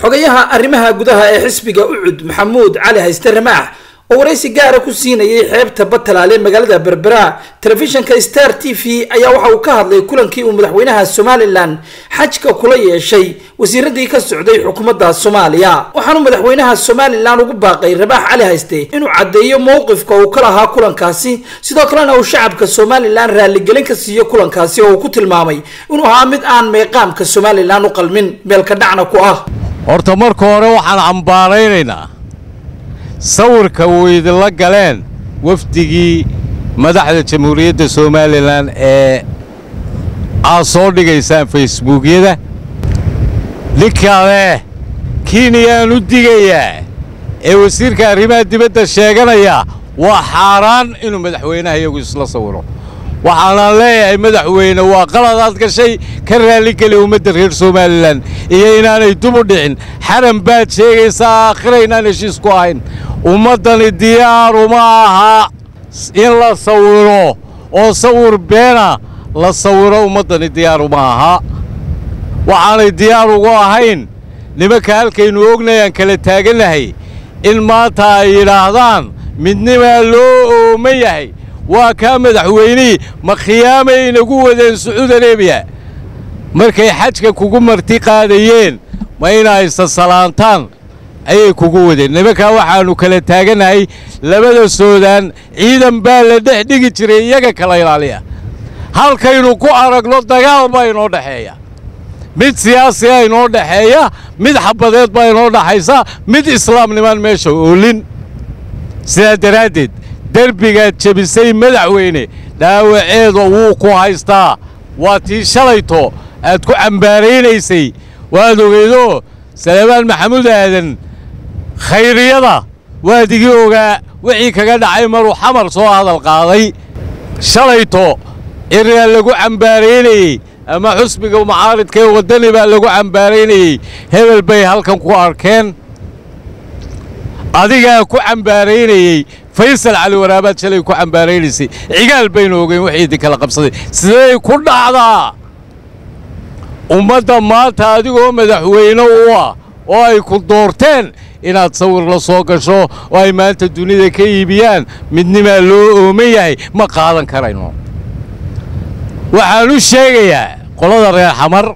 xogayaha arrimaha gudaha ee xisbiga ucud maxamuud cali hayste ramaax oo waraysi gaara ku siinayay xeebta batalaale magaalada berbera telefishinka star t v ayaa waxa uu ka hadlay kulankii uu madaxweynaha somalilan xajka kula yeeshay wasiiradii ka socday xukuumadda soomaaliya waxaanu madaxweynaha somalilan ugu baaqay rabaax cali hayste inuu caddeeyo mowqifka uu ka lahaa kulankaasi sidoo kalena uu shacabka somalilan raaligelin ka siiyo kulankaasi oo uu ku tilmaamay inuu ahaa mid aan meeqaamka somalilan u qalmin meelka dhacna ku ah horta marka hore waxaan cambaaraynaynaa sawirka uu idinla galeen wafdigii madaxda jamhuuriyadda somalilan ee aad soo dhigaysaan facebookyada ninkale kiiniyaan u digayaa ee wasiirka arrimaha dibadda sheeganaya waa xaaraan inuu madaxweynaha iyagu isla sawiro waxaanaan leeyahay madaxweyne waa qaladaad gashay ka raalligeli ummadda reer somalilan iyo inaanay dubu dhicin xaran baad sheegaysaa aakhira inaan heshiis ku ahayn ummaddani diyaaru ma aha in la sawiro oo sawir beena la sawiro ummaddani diyaaru ma aha waxaanay diyaar ugu ahayn nimanka halkaynu ognayaan kala taagannahay in maanta ay yidhaahdaan midnimaa loo ooman yahay waa kaa madaxweynihii ma khiyaamay inagu wadeen sacuud areebiya markay xajka kugu marti qaadayeen ma inay sasalaantaan ayay kugu wadeen nimankaa waxaannu kala taagannahay labada soodaan ciidan baa la dhex dhigi jiray iyaga kala ilaaliya halkaynu ku aragno dagaal baa inoo dhexeeya mid siyaasiga inoo dhexeeya mid xabadeed baa inoo dhaxaysa mid islaamnimaan meesha oolin sidaa daraaddeed derbigaad jebisay madaxweyne dhaawaceeda wuu ku haystaa waa tii shalayto aad ku cambaaraynaysay waad ogeydoo salebaan maxamuud aadan khayriyada waad igi ogaa wixii kaga dhacay maruu xamar soo hadal qaaday shalayto iriyaa lagu cambaaraynayey ama xusbiga mucaaridka ee waddani baa lagu cambaaraynayey hebel bay halkan ku arkeen adigaa ku cambaaraynayey faysal cali waraabaad shalay ku cambaaraynaysay cigaal baynu ogeyn wixii idinkala qabsaday siday ku dhacdaa ummadda maanta adigoo madaxweyne u ah oo ay ku doorteen inaad sawir la soo gasho oo ay maanta dunida ka iibiyaan midnimaa loo ooman yahay ma qaadan karayno waxaan u sheegayaa qolada reer xamar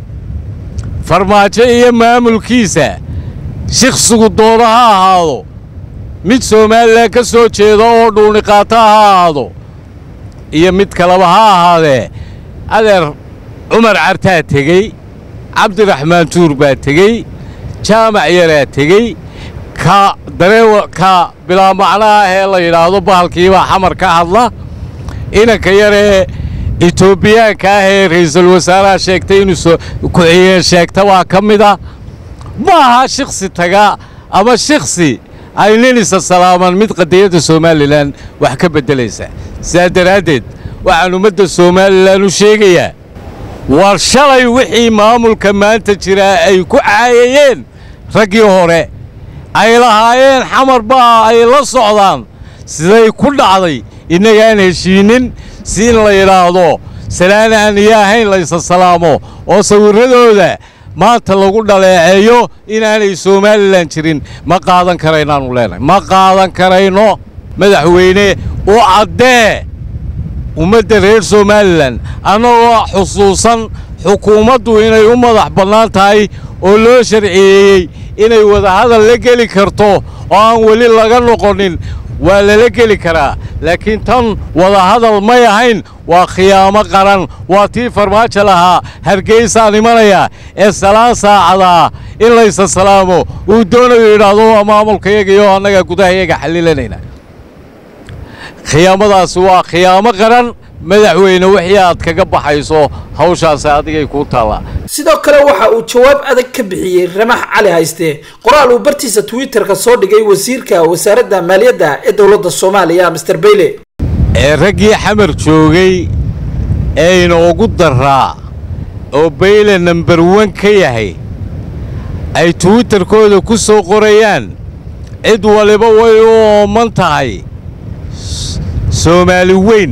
farmaajo iyo maamulkiisa shikhsigu doono ha ahaado mid somalilan ka soo jeeda oo dhuuniqaato ha ahaado iyo mid kaleba ha ahaadee adeer cumar cartaa tegey cabdiraxmaan tuur baa tegey jaamac yaraa tegey ka dareewa ka bilaa macnaha ee la yidhaahdo bahalkiibaa xamar ka hadla inanka yaree etoobiyaanka ah ee ra'iisul wasaaraha sheegtay inuu ku-xigeen sheegta waa ka mid a ma aha shiksi taga ama shiksi ay ninisa salaaman mid qadiyadda somalilan wax ka beddelaysa sidaa daraaddeed waxaan ummadda somalilan u sheegayaa war shalay wixii maamulka maanta jiraa ay ku caayayeen raggii hore ay lahaayeen xamar baa ay la socdaan siday ku dhacday innagaan heshiinnin si in la yidhaahdo salaan aan iyo ahayn laysa salaamo oo sawirradooda maanta lagu dhaleeceeyo inaanay somalilan jirin ma qaadan karaynaanu leenahay ma qaadan karayno madaxweyne u caddee ummadda reer somalilan annagoo xusuusan xukuumaddu inay u madax bannaan tahay oo loo sharciyeeyey inay wadahadal la geli karto oo aan weli laga noqonin waa lala geli karaa laakiin tan wadahadal may ahayn waa khiyaamo qaran waa tii farmaajo lahaa hargeysaan imanaya ee salaan saacadaa in laysa salaamo uu doonayo yidhaahdo waa maamulkayaga iyo annaga gudahayaga xallilanayna khiyaamadaasi waa khiyaamo qaran madaxweyne wixii aad kaga baxayso hawshaasi adigay kuu taallaa sidoo kale waxa uu jawaab adag ka bixiyey ramax cali hayste qoraal uu bartiisa twitterka soo dhigay wasiirka wasaaradda maaliyadda ee dowladda soomaaliya master bayle ee raggii xamar joogay ee inoogu daraa oo bayle nambar wan ka yahay ay twitterkooda ku soo qorayaan cid waliba way u ooman tahay soomaali weyn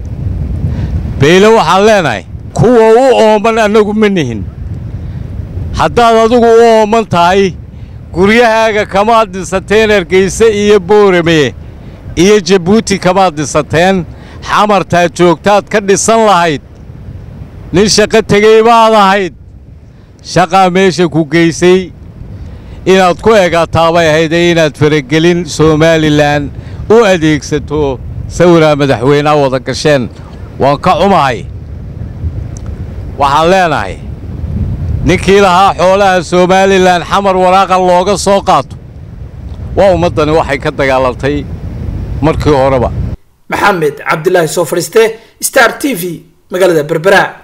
bayle waxaan leenahay kuwa u ooman annagu ma nihin haddaad adigu u ooman tahay guryahaaga kamaad dhisateen hargayse iyo boorame iyo jabuuti kamaad dhisateen xamartaad joogtaad ka dhisan lahayd nin shaqo tegey baad ahayd shaqaa meesha ku geysay inaad ku egaataa bay ahaydee inaad faragelin somalilan u adeegsato sawiraa madaxweyneha wada gasheen waan ka xumahay waxaan leenahay ninkii lahaa xoolaha somalilan xamar waraaqa looga soo qaato waa ummaddani waxay ka dagaalantay markii horeba maxamed cabdilaahi soo fadhiiste star t v magaalada berbera